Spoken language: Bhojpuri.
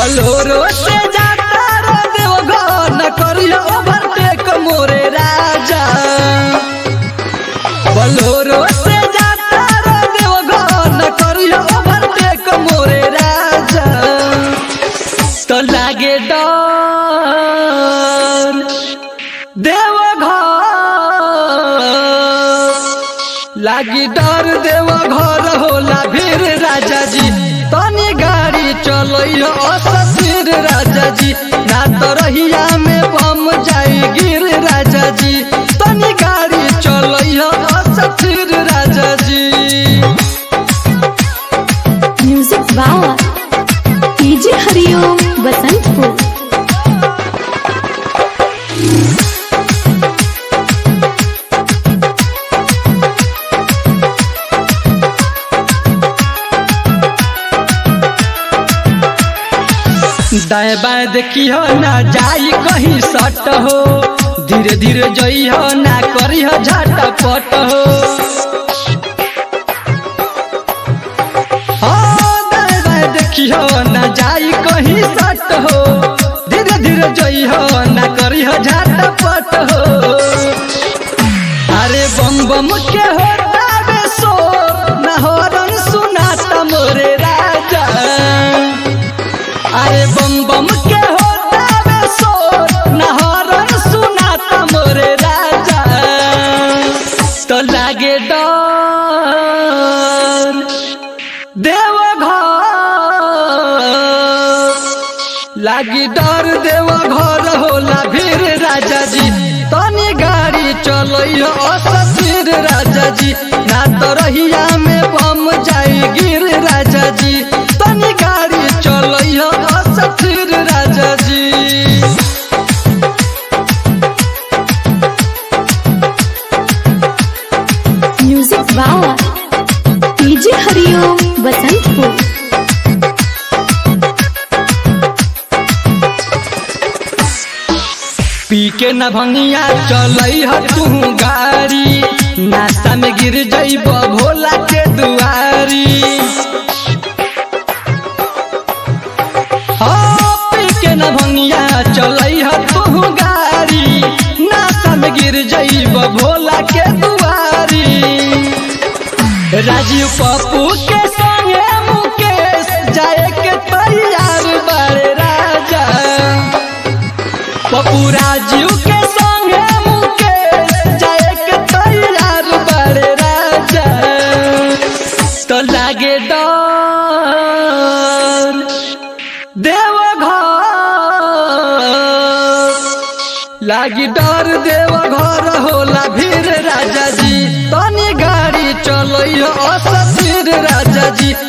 बलोरो से जाता रे देवघर न करियो ओवरटेक मोरे राजा बलोरो से जाता रे देवघर न करियो ओवरटेक मोरे राजा तो लागे डर देवघर लागी डर देवघर होला भीर राजा जी तनी गाड़ी चलो असफिर राजा जी ना तो रहिया में बम जाई गिर राजा जी तनी गाड़ी चलो असफिर राजा जी म्यूजिक बावा डीजे हरिओम बसंतपुर दाएं बाएं देखियो ना जाई कहीं सट हो धीरे धीरे जइहो ना करिहो झटपट हो हाँ, दाएं बाएं देखियो ना जाई कहीं सट हो धीरे धीरे जइहो ना करिहो झटपट हो अरे बम बम के होता बे शोर ना हॉर्न सुनाता मोरे राजा अरे बम बम के होता बे शोर ना हॉर्न सुनाता मोरे राजा तो लागे डर देवघर लागी डर देवघर होला भीर राजा जी तनी गाड़ी चलो असफिर राजा जी ना तो रहिया में बम जाई गिर राजा जी तनी गाड़ी चलो असफिर राजा जी म्यूजिक बावा डीजे हरिओम बसंतपुर पी के न भंगिया चलई ह तू गाड़ी नाश्ता में गिर जइब भोला के दुआरी हाँ, पी के न भंगिया चलई ह तू गाड़ी नाश्ता में गिर जइब भोला के दुआरी राजीव पप्पू के संगे मुकेश जाए के तैयार बड़े राजा पप्पू राजीव के संगे मुकेश जाए के तैयार बड़े राजा तो लागे डर देवघर लागी डर देवघर होला भीर राजा जी तनी गाड़ी चलो असफिर राजा जी